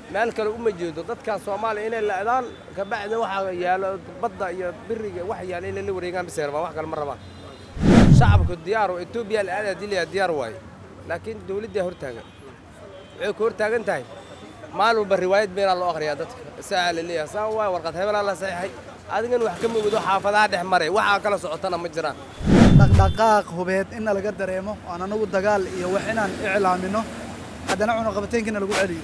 meel kale uma jeedo dadkaas soomaaliya inay la'daan kabacdi waxaa yaalo badda iyo biriga wax yaala inay la wareegaan bisay rabaan wax kale ma rabaan shacabku diyaar oo etoobiya la'aada dilaya diyaar waaye laakiin dawladdaa hortaagan waxay ku hortaagan tahay maalin walba riwaayad beenaa loo akhriyaa dadka saa la leeyahay saa waay warqad hebelaa la saxiixay adigan wax ka mogdo xaafadaha dhex maray waxaa kala socotana ma jiraan dhaqdhaqaaq hubeed inna laga dareemo aan anagu dagaal iyo wax inaan iclaamino haddana cunaqabateenkiina lagu celiyo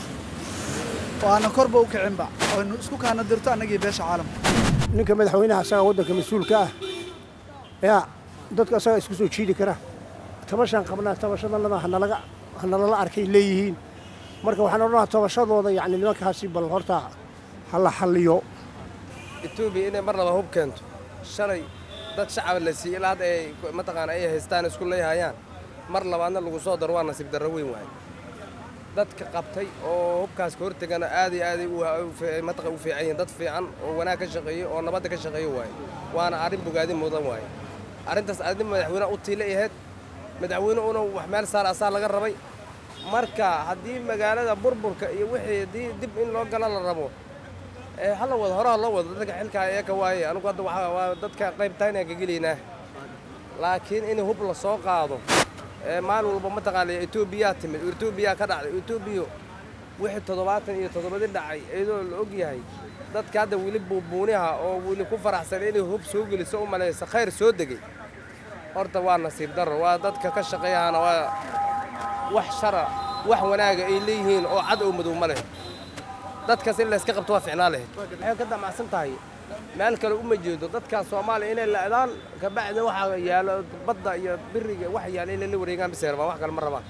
oo aanan korba u kicinba oynu isku kaana dirto annagii beesha caalamka ninka madaxweynaha asaga waddanka mas-uulka ah yaa dadka asaga isku soo jiidi kara tabashaan qabnaa tabashadannada hanalaga hanalala arkay leeyihiin marka waxaan odhanaha tabashadooda yacni nimankaasi bal horta ha la xalliyo etoobiya inay mar laba hub keento shalay dad shacab la siiyey ilaa hadda ay mataqaana ay haystaan isku leeyahayaan mar labaadna lagu soo daro waa nasiib darro weyn waaye dadka qabtay oo hubkaas ka hortegana aad iyo aaday mataqa u fiican yihiin dad fiican oo wanaag ka shaqeeyo oo nabadda ka shaqeeyo waaye waana arrin bogaadin mudan waaye arrintaas arrin madaxweynaha u tiila ahayd madaxweyne una wax meel saar asaa laga rabay marka haddii magaalada burburka iyo wixii haddii dib in loo gala la rabo hala wado horaha loo wado dadka xilkaa eeka waaye anugu hadda waxaa waa dadka qaybtaynaan ka gelaynaa laakiin in hub la soo qaado maalin walba mataqaana etoobiyaa timid etoobiyaa ka dhacday etoobiya wixii toddobaatan iyo toddobadi dhacay iyadoo la og yahay dadka hadda weli buubuuniha oo weli ku faraxsan inay hub soo geliso u malaysa khayr soo degay horta waa nasiib darro waa dadka ka shaqeeyahana waa wax shara wax wanaaga ay leeyihiin oo cad oo madow ma leh dadkaas in layska qabto waa ficnaa lahayd waxay ka damacsan tahay meel kale uma jeedo dadkaas soomaaliya inay la'daan kabacdi waxaa yaalo badda iyo biriga wax yaala inay la wareegaan bisay rabaan wax kale ma rabaan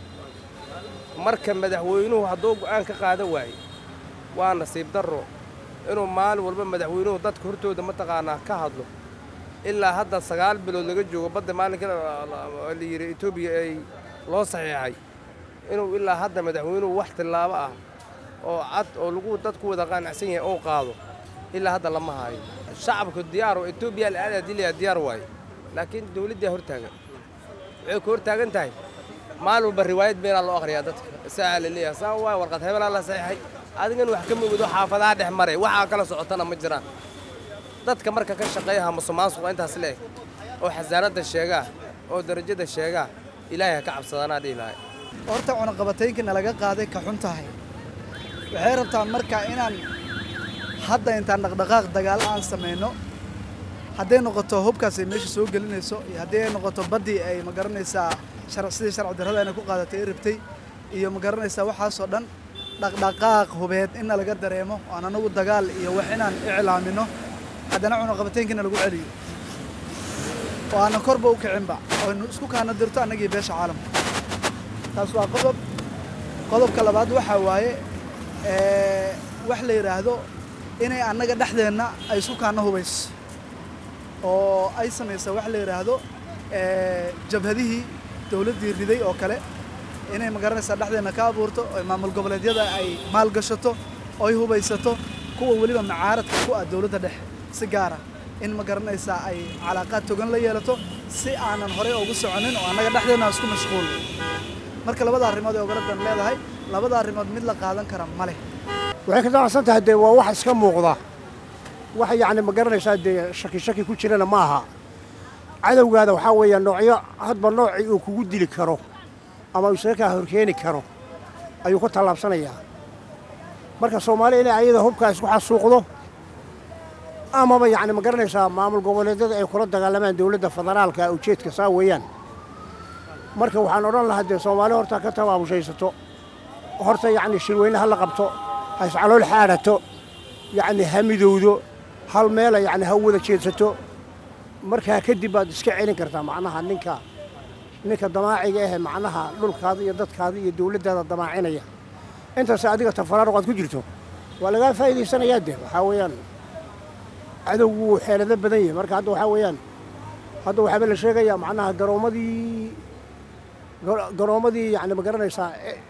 marka madaxweynuhu hadduu go'aan ka qaada waaye waa nasiib darro inuu maalin walba madaxweynuhu dadka hortooda mataqaanaa ka hadlo ilaa hadda sagaal bilood laga joogo badda maalinka la yidhi etoobiya ay loo saxiixay inuu ilaa hadda madaxweynuhu wax tillaabo ah oo cad oo lagu dadku wada qaanacsan yahay oo qaado ilaa hadda lama haayo shacabku diyaar oo etoobiya la'aada dilaya diyaar waaye laakiin dawladdaa hortaagan waxay ku hortaagan tahay maalin walba riwaayad beenaa loo akhriyaa dadka saa la leeyahay saa waay warqad hebelaa la saxiixay adigan wax ka mogdo xaafadaha dhex maray waxaa kala socotana ma jiraan dadka marka ka shaqeeyaha musuqmaasuqa intaas leeg oo xasaanadda sheegaa oo darajada sheegaa ilaahay ha ka cabsadaanaa dhihi lahay horta cunaqabataynkina laga qaaday ka xun tahay waxay rabtaa marka inaan hadda intaan dhaqdhaqaaq dagaal aan samayno hadday noqoto hubkaas ay meesha soo gelinayso iyo haddii ay noqoto baddii ay ma garanaysaa sidii sharci darrada inay ku qaadatay ay rabtay iyo ma garanaysaa waxaasoo dhan dhaqdhaqaaq hubeed inna laga dareemo aan anagu dagaal iyo wax inaan iclaamino haddana cunaqabateenkiina lagu celiyo oo aanan korba u kicinba oynu isku kaana dirto annagii beesha caalamka taas waa qodob qodobka labaad waxaa waaye wax la yidhaahdo inay annaga dhexdeenna ay isku kaana hubayso oo ay samaysa wax la yidhaahdo jabhadihii dawladdii riday oo kale inay magaranaysaa dhexdeenna ka abuurto oo maamul goboleedyada ay maalgashato oo ay hubaysato kuwa weliba macaaradka ku ah dawladda dhexe si gaara in ma garanaysaa ay calaaqaad togan la yeelato si aanan horey ugu soconin oo annaga dhexdeenna isku mashquul marka labada arrimood ee ogoladan leedahay labada arrimood mid la qaadan kara ma leh waxay ka damacsan tahay dee waa wax iska muuqda wax yacni ma garanaysaa dee shaki shaki ku jirana ma aha cadowgaada waxaa weeya noocyo hadba noocii uu kugu dili karo ama uu isaga kaa horkeeni karo ayuu ku tallaabsanayaa marka soomaaliya inay ayada hubkaa isku xasuuqdo amaba yacni ma garanaysaa maamul goboleedyada ay kula dagaalamaan dowladda federaalka ujeedka saa weeyaan marka waxaan odhan lahaa dee soomaali horta ka tabaabushaysato horta yacni shirweyne ha la qabto ha iscalool xaadhato yacni ha midowdo hal meela yacni ha wada jeedsato markaa kadib baad iska celin kartaa macnaha ninka ninka damaaciga ahe macnaha dhulkaada iyo dadkaada iyo dawladdaada damaacinaya intaas adiga tafaraaruq aad ku jirto waa lagaa faa'iidaysanayaa dee waxaa weeyaan cadowgu wuu xeelado badan yahay marka hadda waxaa weeyaan hadda waxaaba la sheegayaa macnaha garoommadii garoommadii yacni ma garanaysaa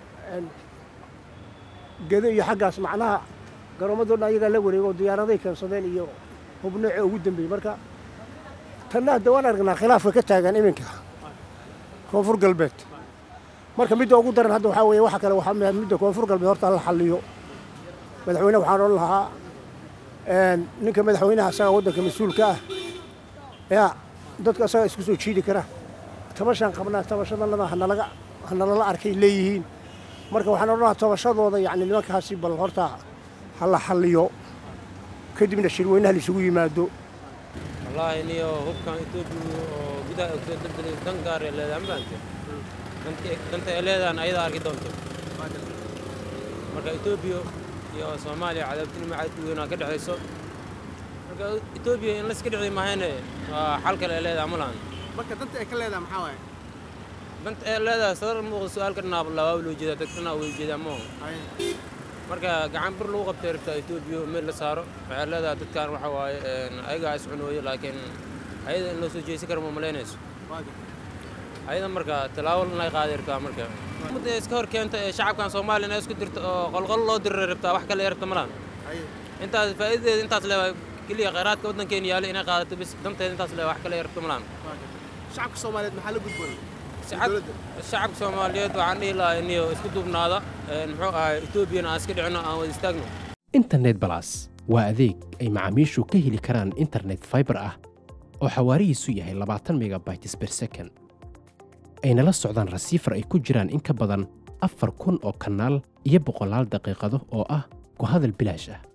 gedo iyo xaggaas macnaha garoommadoo dhan ayagaa la wareego diyaaraday keensadeen iyo hubnooce ugu dambeeyey marka tanna hadda waan aragnaa khilaafka ka taagan iminka koonfur galbeed marka midda ugu daran hadda waxaa weeye waxa kale waxaa midda koonfur galbeed horta la xalliyo madaxweyne waxaan odhan lahaa ninka madaxweynaha asaga waddanka mas-uulka ah yaa dadka asaga isku soo jiidi kara tabashaan qabnaa tabashadannada hanalaga hanalala arkay leeyihiin marka waxaan odhan lahaa tabashadooda yacni nimankaasi bal horta ha la xalliyo kadibna shirweynaha laisugu yimaado wallaahi niyo hubkan etoobiya oo gudaha ay kusoo daldalay dan gaar ee leedahay mafahamte danta ay leedahan ayadaa arki doonto marka etoobiya iyo soomaaliya cadaabtinimo cad weynaa ka dhexayso marka etoobiya in layska dhici mahayne waa xal kale ay leedahay ma lahan marka danta ay ka leedahay maxaa waaye danta ay leedahay sadar muuqda su-aal ka dhinaab labaa loo jeedaa dad dhanaa way jeedaa ma marka gacan bir lagu qabtay rabtaa etoobiya meel la saaro waxay leedahay dadkan waxa waaye ayagaa is cunooyo laakiin ayada in loo soo jeesan kara ma malaynayso ayada marka tallaabo inay qaaday rabtaa marka ummadda iska hor keenta ee shacabkan soomaaliya inay isku dirto oo qolqol loo diray rabtaa wax kale rabta malaan intaas faa'iidadeeda intaas leedahay keliya khayraadka waddankeena yaalla inay qaadato bis danteeda intaas leedahay wax kale rabta malaan shacabka soomaaliyeed maxaa la gudboon shacabka soomaaliyeed waxaan dhihi lahaa iniyo isku duubnaada muxuu ahay etoobiyana aan iska dhicino aan wada istaagno internet balas waa adeeg ay macaamiishu ka heli karaan internet fiber ah oo xawaarihiisu yahay labaatan megabytes per second ayna la socdaan rasiifar ay ku jiraan in ka badan afar kun oo kanaal iyo boqolaal daqiiqado oo ah ku hadal bilaash ah